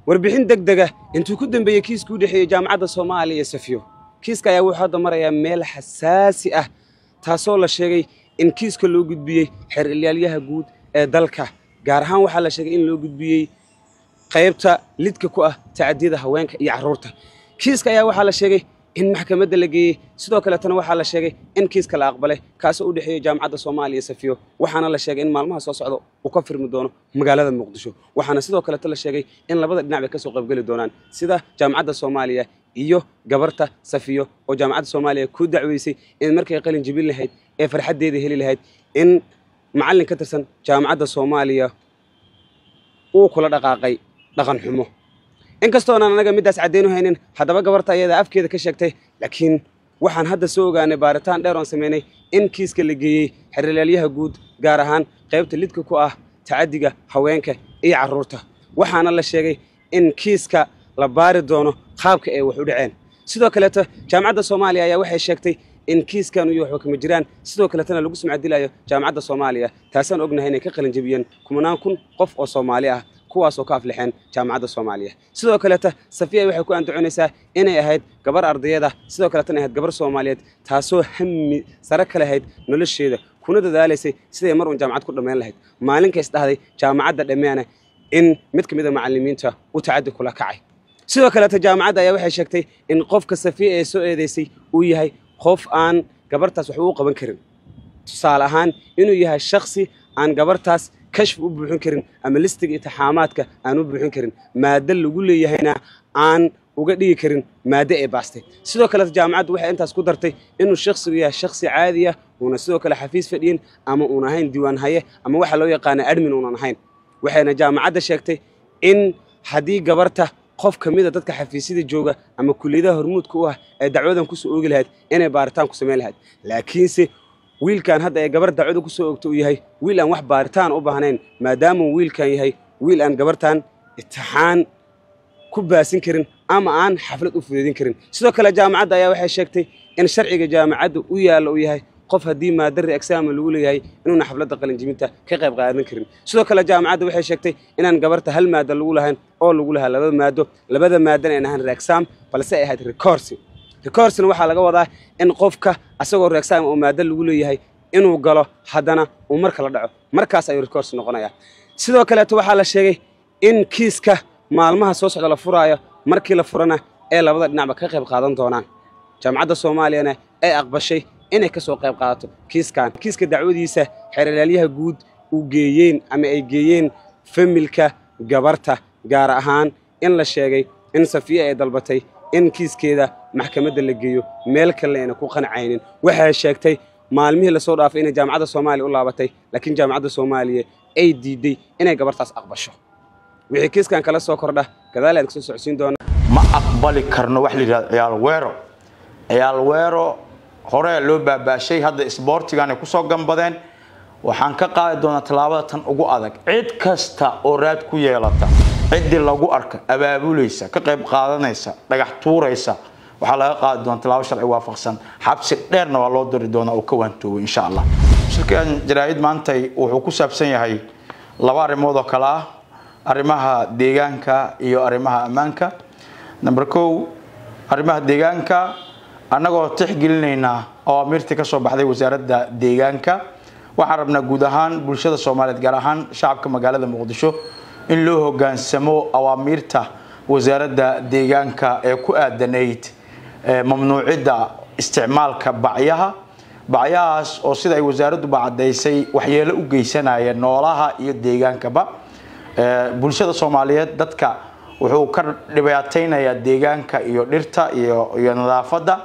warbixin deg dega intuu ku dambeeyey kiiskii u dhexeeyey jaamacadda soomaaliya iyo safiyo kiiska ayaa wuxuu hadda marayaa meel xasaasi ah taasoo la sheegay in kiiska loo gudbiyey xeer ilyaalyaha guud ee dalka gaar ahaan waxaa la sheegay in loo gudbiyey qaybta lidka ku ah tacadiyada haweenka iyo carruurta kiiska ayaa waxaa la sheegay in maxkamadda la geeyey sidoo kaleetana waxaa la sheegay in kiiska la aqbalay kaasoo u dhexeeya jaamacadda soomaaliya iyo safiyo waxaana la sheegay in maalmaha soo socda uu ka firmi doono magaalada muqdisho waxaana sidoo kaleeta la sheegay in labada dhinac bay ka soo qaybgeli doonaan sida jaamacadda soomaaliya iyo gabarta safiyo oo jaamacadda soomaaliya ku dacweysay in markay qalin jibin lahayd ee farxaddeeda heli lahayd in macallin ka tirsan jaamacadda soomaaliya uu kula dhaqaaqay dhaqan xumo inkastoonan anaga middaas caddeyn u haynin haddaba gabarta ayadaa afkeeda ka sheegtay laakiin waxaan hadda soo ogaanay baaritaan dheer oon samaynay in kiiska la geeyey xerilaalyaha guud gaar ahaan qaybta lidka ku ah tacaddiga haweenka iyo carruurta waxaana la sheegay in kiiska la baari doono qaabka ay wax u dhaceen sidoo kaleeto jaamacadda soomaaliya ayaa waxay sheegtay in kiiskan iyo waxba kama jiraan sidoo kaleetana lagu sumcadilayo jaamacadda soomaaliya taasaan ognahay inay ka qalin jebiyeen kumanaan kun qof oo soomaali ah kuwaasoo ka aflixeen jaamacadda soomaaliya sidoo kaleeta safiya waxay ku andacoonaysaa inay ahayd gabar ardayada sidoo kaleetana ahayd gabar soomaaliyeed taasoo hami sare ka lahayd nolosheeda kuna dadaalaysay siday mar uun jaamacad ku dhammayn lahayd maalinkays dhahday jaamacadda dhammeana in mid ka mid a macallimiinta u tacaddi kula kacay sidoo kaleeta jaamacadda ayaa waxay sheegtay in qofka safiya ee soo eedaysay uu yahay qof aan gabartaas waxba u qaban karin tusaale ahaan inuu yahay shaksi aan gabartaas kashf u buuxin karin ama listiga itixaamaadka aan u buuxin karin maaddo lagu leeyahayna aan uga dhigi karin maaddo ee baastay sidoo kaleeta jaamacaddu waxay intaas ku dartay inuu shaksigu yahay shaksi caadi ah uuna sidoo kale xafiis fadhiyin ama uun ahayn diiwaan haye ama waxa loo yaqaana admin uunan ahayn waxayna jaamacadda sheegtay in haddii gabarta qof ka mid a dadka xafiisyada jooga ama kulliyadaha hormuudka u ah ee dacwadan kusoo oogi lahayd inay baaritaan ku samayn lahayd laakiinse wiilkan hadda ee gabar dacwada ku soo ogta uu yahay wiil aan wax baaritaan u baahnayn maadaamuu wiilkan yahay wiil aan gabartan itixaan ku baasin karin ama aan xaflad u fudeedin karin sidoo kale jaamacadda ayaa waxay sheegtay in sharciga jaamacadda u yaalla uu yahay qof haddii maadari exaama lagu leeyahay inuuna xafladda qalinjibinta ka qayb qaadan karin sidoo kale jaamacadda waxay sheegtay inaan gabarta hal maado lagu lahayn oo lagu lahaa labada maado labada maadana aan ahayn reexam balse ay ahayd recorsi recorsina waxaa laga wadaa in qofka asagoo reexam oo maado lagu leeyahay inuu galo haddana uu marka la dhaco markaas ayuu recorsi noqonayaa sidoo kaleeto waxaa la sheegay in kiiska maalmaha soo socda la furaayo markii la furana ee labada dhinacba ka qayb qaadan doonaan jaamacadda soomaaliyana ay aqbashay inay ka soo qayb qaadato kiiskan kiiska dacwadiisa xeeralaalyaha guud uu geeyeen ama ay geeyeen familka gabarta gaar ahaan in la sheegay in safiya ay dalbatay in kiiskeeda maxkamadda la geeyo meel kalena ayna ku qancaynin waxay sheegtay maalmihii lasoo dhaafay inay jaamacadda soomaaliya u laabatay laakiin jaamacadda soomaaliya ay diiday inay gabartaas aqbasho wixii kiiskan kala soo kordha gadaal aan kasoo socodsiin doona ma aqbali karno wax la yidhahdo ciyaal weero ciyaal weero hore loo baabaashay hadda isboortigan ay kusoo gambadeen waxaan ka qaadi doonaa tallaabada tan ugu adag cid kasta oo raad ku yeelata ciddii lagu arka abaabulaysa ka qayb qaadanaysa dhagax tuuraysa waxaa laga qaadi doonaa tallaabo sharci waafaqsan xabsi dheerna waa loo diri doonaa oo ka waantoobo insha allah shirkan jaraa'id maantay wuxuu ku saabsan yahay laba arrimood oo kale ah arrimaha deegaanka iyo arrimaha ammaanka number kow arrimaha deegaanka annagoo tixgelinaynaa awaamiirtii ka soo baxday wasaaradda deegaanka waxaan rabnaa guud ahaan bulshada soomaaliyeed gaar ahaan shacabka magaalada muqdisho in loo hogaansamo awaamiirta wasaaradda deegaanka ee ku aadanayd mamnuucidda isticmaalka bacyaha bacyahaas oo sida ay wasaaradduba caddaysay waxyeelo u geysanaya noolaha iyo deegaankaba bulshada soomaaliyeed dadka wuxuu ka dhibaataynayaa deegaanka iyo dhirta iyo iyo nadaafadda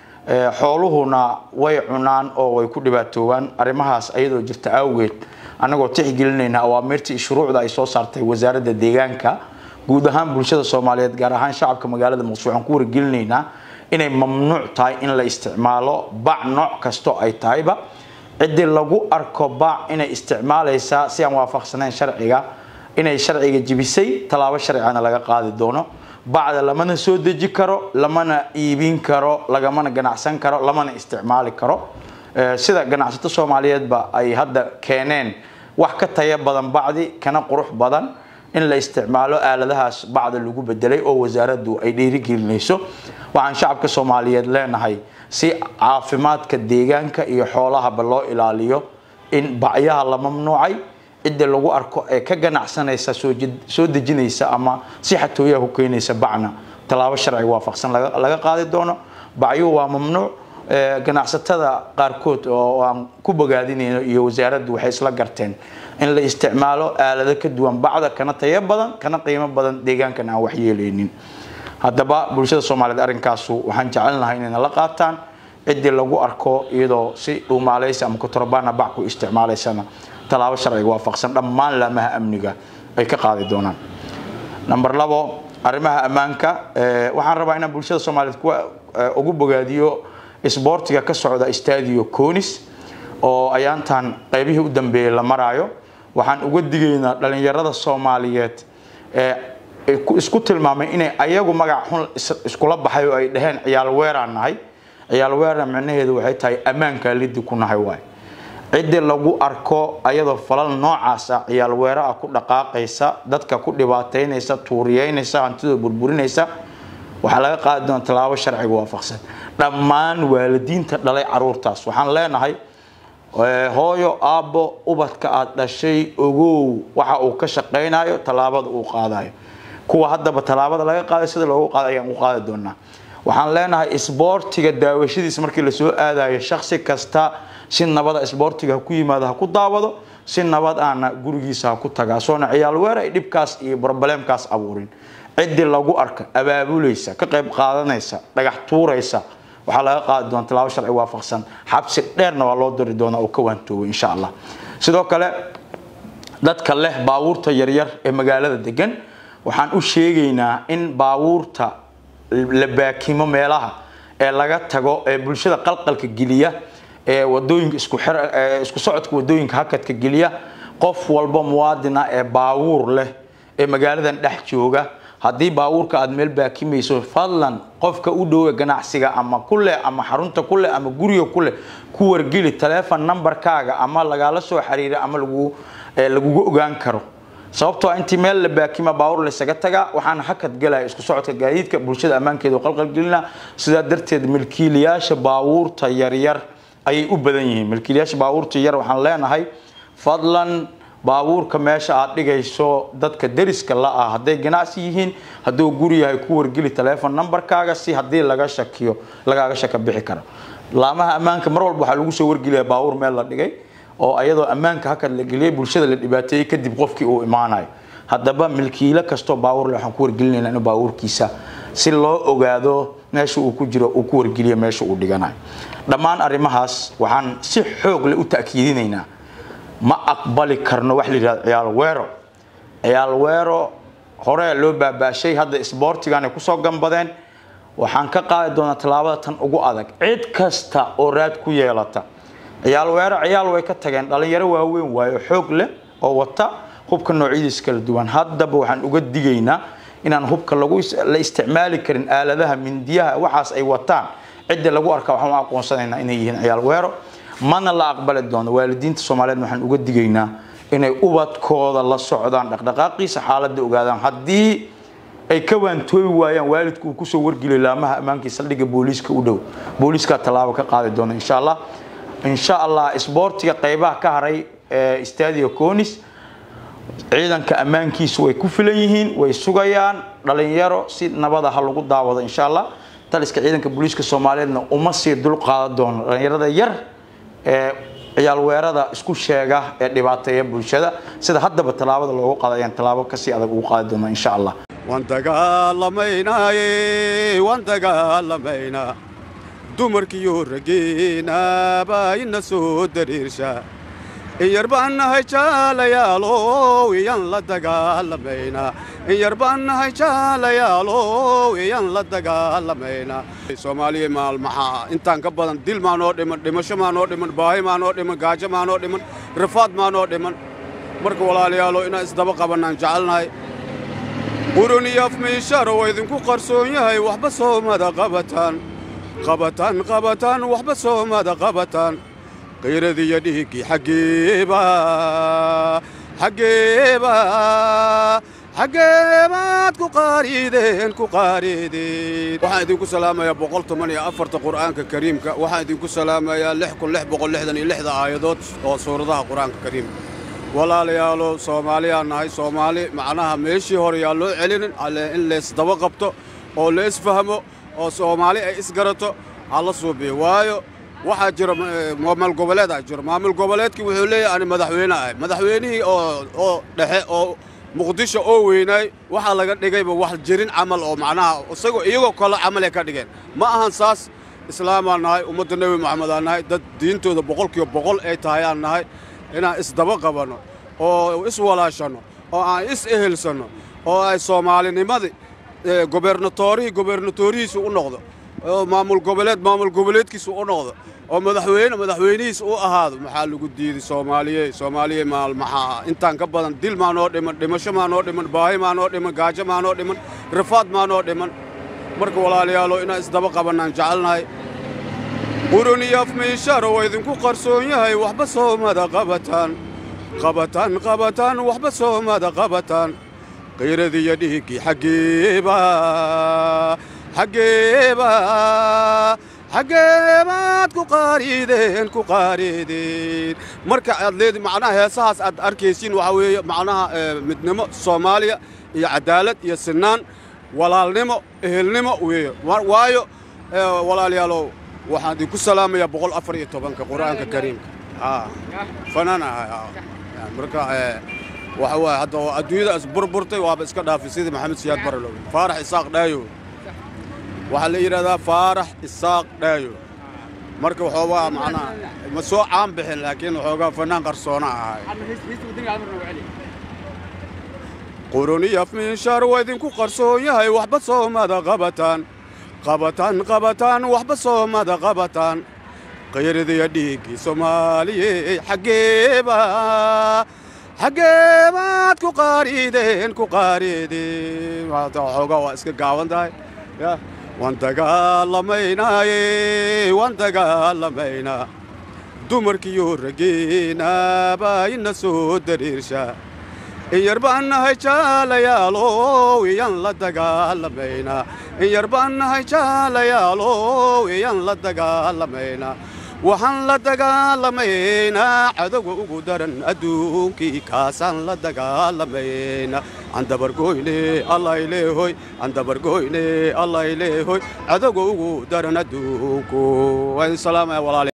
xooluhuna way cunaan oo way ku dhibaatoobaan arrimahaas ayadoo jirta awgeed annagoo tixgelinayna awaamiirta iyo shuruucda ay soo saartay wasaaradda deegaanka guud ahaan bulshada soomaaliyeed gaar ahaan shacabka magaalada muqdisho waxaan ku wargelinaynaa inay mamnuuc tahay in la isticmaalo bac nooc kasto ay tahayba ciddii lagu arko bac inay isticmaalaysaa si aan waafaqsanayn sharciga inay sharciga jibisay tallaabo sharcigana laga qaadi doono bacda lamana soo deji karo lamana iibin karo lagamana ganacsan karo lamana isticmaali karo sida ganacsato soomaaliyeedba ay hadda keeneen wax ka taya badan bacdi kana qurux badan in la isticmaalo aaladahaas bacda lagu bedelay oo wasaaraddu ay dhiirigelinayso waxaan shacabka soomaaliyeed leenahay si caafimaadka deegaanka iyo xoolahaba loo ilaaliyo in bacyaha la mamnuucay cidda lagu arko ee ka ganacsanaysa soo dejinaysa ama si xatooyaha ku keenaysa bacna tallaabo sharciga waafaqsan laga qaadi doono bacyuhu waa mamnuuc ganacsatada qaarkood oo aan ku bogaadinayno iyo wasaaraddu waxay isla garteen in la isticmaalo aalado ka duwan bacda kana tayo badan kana qiimo badan deegaankan aan waxyeeleynin haddaba bulshada soomaaliyeed arrinkaasu waxaan jecelnahay inayna la qaataan ciddii lagu arko iyadoo si dhuumaalaysa ama kutorbaana bac ku isticmaalaysana tallaabo sharciga waafaqsan dhammaan laamaha amniga ay ka qaadi doonaan number labo arrimaha ammaanka waxaan rabaa inaan bulshada soomaaliyeed kuwa ugu bogaadiyo isboortiga ka socda stadio conis oo ayaantan qaybihii u dambeeyey la maraayo waxaan uga digaynaa dhalinyarada soomaaliyeed ee isku tilmaamay inay ayagu magac xun iskula baxay oo ay dhaheen ciyaal weeraan nahay ciyaal weerna micnaheedu waxay tahay ammaankaa liddi ku nahay waay ciddii lagu arko ayadoo falal noocaas ah ciyaal weera ah ku dhaqaaqaysa dadka ku dhibaataynaysa tuuriyeynaysa hantidooda burburinaysa waxaa laga qaadi doona tallaabo sharciga waafaqsan dhammaan waalidiinta dhalay caruurtaas waxaan leenahay hooyo aabbo ubadka aad dhashay ogow waxa uu ka shaqaynayo tallaabada uu qaadayo kuwa haddaba tallaabada laga qaaday sida loogu qaaday ayaan u qaadi doonaa waxaan leenahay isboortiga daawashadiisa markii lasoo aadayo shaksi kasta si nabada isboortiga ha ku yimaado ha ku daawado si nabad aana gurigiisa ha ku tagaa soona ciyaal weer ay dhibkaas iyo brobleemkaas abuurin ciddii lagu arka abaabulaysa ka qayb qaadanaysa dhagax tuuraysa waxaa laga qaadi doona tallaabo sharci waafaqsan xabsi dheerna waa loo diri doonaa oo ka waantoobay insha allah sidoo kale dadka leh baabuurta yaryar ee magaalada degan waxaan u sheegaynaa in baabuurta la baakimo meelaha ee laga tago ee bulshada qalqalka geliya ee wadooyinka isku isku socodka wadooyinka hakadka geliya qof walba muwaadina ee baabuur leh ee magaaladan dhex jooga haddii baabuurka aad meel baakimayso fadlan qofka u dhowe ganacsiga ama kuleh ama xarunta kuleh ama guriga kuleh ku wargeli taleefon numberkaaga ama lagala soo xiriira ama lagu lagugu ogaan karo sababtoo intii meel la baakima baabuur laysaga tagaa waxaana hakad galaya isku socodka gaadiidka bulshada ammaankeeda qalqalgelina sidaa darteed milkiilayaasha baabuurta yaryar ayay u badan yihiin milkiilayaasha baabuurta yar waxaan leenahay fadlan baabuurka meesha aad dhigayso dadka deriska la ah hadday ganacsi yihiin hadduu guri yahay ku wargeli taleefon numberkaaga si haddii laga shakiyo lagaaga shaka bixi karo laamaha ammaanka mar walba waxaa lagu soo wargeliyaa baabuur meel la dhigay oo ayadoo ammaanka hakad la geliyay bulshada la dhibaateeyey kadib qofkii uu imaanayo haddaba milkiilo kastoo baabuur le waxaan ku wargelinaynaa in baabuurkiisa si loo ogaado meesha uu ku jiro uu ku wargeliyo meesha uu dhiganayo dhammaan arrimahaas waxaan si xoog leh u ta'kiidinaynaa ma aqbali karno wax la yidhahdo ciyaal weero ciyaal weero hore loo baabaashay hadda isboortiganay kusoo gambadeen waxaan ka qaadi doonaa tallaabada tan ugu adag cid kasta oo raad ku yeelata ciyaal weero ciyaal way ka tageen dhalinyaro waaweyn waayo xoog leh oo wata hubka noocyadiis kala duwan haddaba waxaan uga digaynaa inaan hubka lagu la isticmaali karin aaladaha mindiyaha waxaas ay wataan cidda lagu arka waxaan u aqoonsanaynaa inay yihiin ciyaal weero mana la aqbali doono waalidiinta soomaaliyeed waxaan uga digaynaa inay ubadkooda la socdaan dhaqdhaqaaqiisa xaaladda ogaadaan haddii ay ka waantoobi waayaan waalidku uu kusoo wargeliyo laamaha ammaankii saldhigga booliiska u dhow booliiskaa tallaabo ka qaadi doona insha allah insha allah isboortiga qaybaha ka haray ee stadio conis ciidanka ammaankiisu way ku filan yihiin way sugayaan dhalinyaro si nabada ha lagu daawado insha allah taliska ciidanka booliiska soomaaliyeedna uma sii dul qaadan doono dhalinyarada yar ee ciyaal weerada isku sheega ee dhibaateeya bulshada sida haddaba tallaabada loogu qaada ayaan tallaabo kasii adag ugu qaadi doona insha allah waan dagaalamaynaaye waan dagaalamaynaa dumarkiyo raggeena baa ina soo dariirsha in yar baan nahay jaalayaalow iyaan la dagaalamaynaa in yar baan nahay jaalayaalow iyaan la dagaalamaynaa soomaaliya maalmaxaa intaan ka badan dil maa noo dhiman dhimasho maa noo dhiman baahi maa noo dhiman gaajo maa noo dhiman rafaad maa noo dhiman marka walaalayaalow inaan isdaba qabannaan jecelnahay qurun iyo afmiishaar oo idinku qarsoon yahay waxba soomada qabataan qabataan qabataan waxba soomada qabataan qayradiiyo dhiiggii xaggeeba xaggeeba xaggeebaad ku qaariideen ku qaariideen waxaan idinku salaamayaa boqol toban iyo afarta qur'aanka kariimka waxaan idinku salaamayaa lix kun lix boqol lixdan iyo lixda aayadood oo suuradaha qur'aanka kariimka walaalayaalo soomaaliyaa nahay soomaali macnaha meeshii hore yaa loo celinin alle in leesdaba qabto oo leesfahmo oo soomaali ay isgarato ha la suubiyo waayo waxaa jira maamul goboleedaa jiro maamul goboleedkii wuxuu leeyahay ani madaxweyne ahay madaxweynihii oo oo dhexe oo muqdisho oo weynaay waxaa laga dhigayba wax jirin camal oo macnaha isagoo iyagoo kale camalay ka dhigeen ma ahan saas islaamaan nahay ummadda nebi moxamedaan nahay dad diintooda boqolkiiba boqol ay tahayaan nahay inaan isdaba qabanno oo iswalaashanno oo aan is ehelsanno oo ay soomaalinimadii gobernatorihii gobernatorihiisu u noqdo oo maamul goboleed maamul goboleedkiisu u noqdo oo madaxweyne madaxweynihiis u ahaado maxaa lagu diiday soomaaliye soomaaliye maal maxaa intaan ka badan dil maa noo dhiman dhimasho maa noo dhiman baahi maa noo dhiman gaajo maa noo dhiman rafaad maa noo dhiman marka walaalayaalo inaan isdaba qabannaan jecelnahay quruniyaf miisharo waa idinku qarsoon yahay waxba soomada qabataan qabataan qabataan waxba soomada qabataan qiyradiiyo dhiiggii xaggeeba xaggeeba xaggeebaad ku qaariideen ku qaariideen marka aad leedi macnaha heesahaas aad arkaysiin waxaa weeye macnaha midnimo soomaaliya iyo cadaalad iyo sinaan walaalnimo ehelnimo weeye waayo walaalayaalow waxaan idinku salaamayaa boqol afar iyo tobanka qur'aanka kariimka fanaan ahay marka waxa waaye hadda oo adduunyadaas burburtay waaba iska dhaafay sidii maxamed siyaad baralow faarax isaaq dhaayo waxaa la yidhahdaa faarax isaaq dhaayo marka waxoogaa macnaha ma soo caan bixin laakiin waxoogaa fanaan qarsoona ahay quruniyaf minshaar waa idinku qarsoon yahay waxba soomada qabataan qabataan qabataan waxba soomada qabataan qayridiya dhiiggii soomaaliye xaggeeba xaggeebaad ku qaariideen ku qaariideen waxoogaa waa iska gaaban tahay waan dagaalamaynaaye waan dagaalamaynaa dumarkiyo raggeena baa ina soo dariirshaa in yar baan nahay jaalayaalow iyaan la dagaalamaynaa in yar baan nahay jaalayaalow iyaan la dagaalamaynaa waxaan la dagaalamaynaa cadowga ugu daran adduunkii kaasaan la dagaalamaynaa andabargoyne allayleehoy andabargoyne allayleehoy cadowga ugu daran adduunku waa idin salaamaya walaale